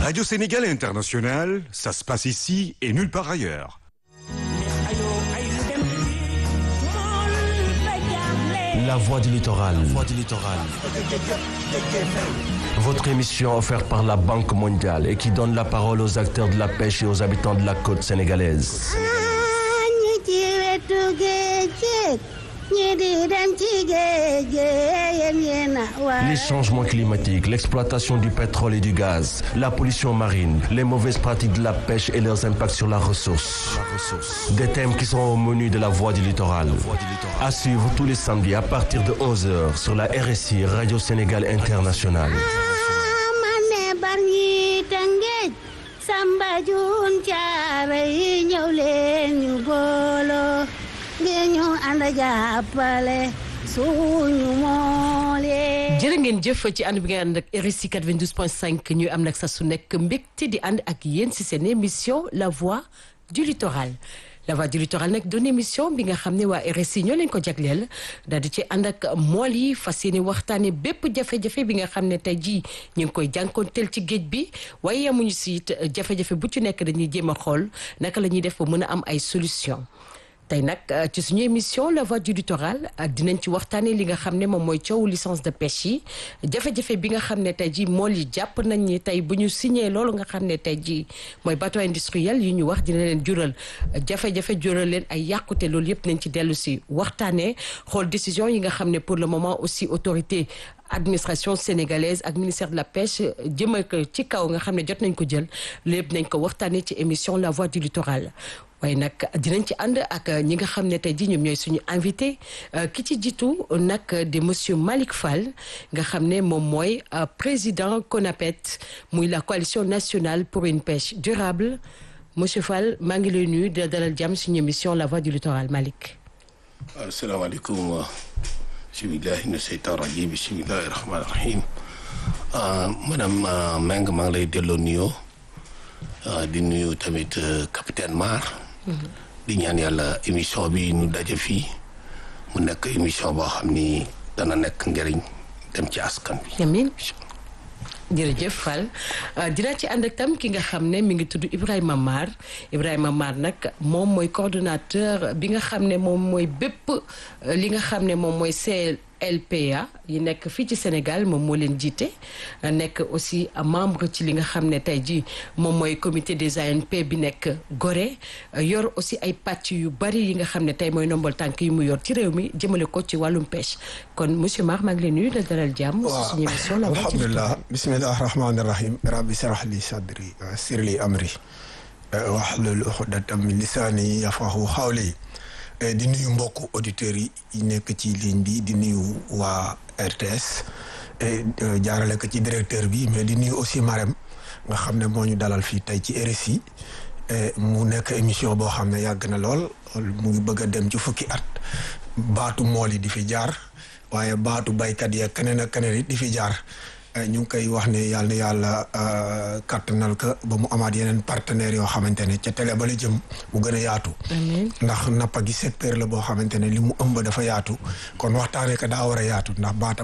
Radio Sénégal International, ça se passe ici et nulle part ailleurs. La voix du littoral. Votre émission offerte par la Banque mondiale et qui donne la parole aux acteurs de la pêche et aux habitants de la côte sénégalaise. Les changements climatiques, l'exploitation du pétrole et du gaz, la pollution marine, les mauvaises pratiques de la pêche et leurs impacts sur la ressource. Des thèmes qui seront au menu de la Voix du littoral. À suivre tous les samedis à partir de 11h sur la RSI Radio Sénégal Internationale. Samba Jun Caare yi ñëw leen ñu booloo ngeen ñu ànd jàppale suñu moolee. jërë ngeen jëf ci ànd bi ngeen ànd ak RSI 92.5 ñuy am nag sa su nekk mbégte di ànd ak yéen si seen émission La Voix du Littoral. La Voix du Littoral nag doon émission bi nga xam ne waa RSI ñoo leen ko jagleel daal di ci ànd ak mool yi fas yéene waxtaane bépp jafe-jafe bi nga xam ne tey jii ñu ngi koy jànkoonteel ci géej bi waaye yemuñu si it jafe-jafe bu ci nekk dañuy jéem a xool naka la ñuy def ba mën a am ay solution tey nag ci suñu émission la voix du littoral dinañ ci waxtaanee li nga xam ne moom mooy coowu licence de pêche yi jafe-jafe bi nga xam ne tey jii mool yi jàpp nañ ni tey bu ñu signé loolu nga xam ne tey jii mooy bateau industriel yi ñu wax dina leen jural jafe-jafe jural leen ay yàqute loolu yëpp nañ ci dellu si waxtaanee xool décision yi nga xam ne pour le moment aussi autorité administration sénégalaise ak ministère de la pêche jëmal ko ci kaw nga xam ne jot nañ ko jël lépp nañ ko waxtaanee ci émission la voix du littoral waaye nag dinañ ci ànd ak ñi nga xam ne tey jii ñoom ñooy suñu invité ki ci jiitu nag di monsieur Malick Fall nga xam ne moom mooy président CONAPET muy la coalition nationale pour une pêche durable monsieur Fall maa ngi lay nuyu di dalal jàmm suñu émission la voix du littoral Malick. asalaamaaleykum. bismillahi mina seytaan rajim bismillahi rahmaani rahim madame Meng maa ngi lay delloo nuyoo di nuyu tamit capitaine Mar di ñaan yàlla émission bi ñu daje fii mu nekk émission boo xam ni dana nekk njëriñ dem ci askan bi amiin jërëjëf Fall dinaa ci ànd ak tam ki nga xam ne mi ngi tudd Ibrahima Mar Ibrahima Mar nag moom mooy coordonnateur bi nga xam ne moom mooy bépp li nga xam ne moom mooy CLPA yi nekk fii ci Sénégal moom moo leen jiite nekk aussi membre ci li nga xam ne tey jii moom mooy comité des ANP bi nekk Gorée yor aussi ay pàcc yu bari yi nga xam ne tey mooy nombal tànk yi mu yor ci réew mi jëmale ko ci wàllum pêche kon monsieur Mar maa ngi leen nuyu da dalal jàmm. waaw suñu émission la alhamdulilah bismillahi rahmaani rahim rabbi shrah li sadri wa yassir li amri wahlul uqdatam min lisaani yafqahu qawli di nuyu mbokku auditeurs yi nekk ci ligne bi di nuyu waa RTS jaarale ko ci directeur bi mais di nuyu aussi Marème nga xam ne moo ñu dalal fii tey ci RSI mu nekk émission boo xam ne yàgg na lool mu ngi bëgg a dem ci fukki at baatu mool yi di fi jaar waaye baatu baykat yi ak keneen ak keneen it di fi jaar ñu ngi koy wax ne yàlla na yàlla kattanal ko ba mu amaat yeneen partenaires yoo xamante ne ca télé ba la jëm mu gën a yaatu. ndax nappa gi secteur la boo xamante ne li mu ëmb dafa yaatu kon waxtaanee ko daa war a yaatu ndax baatam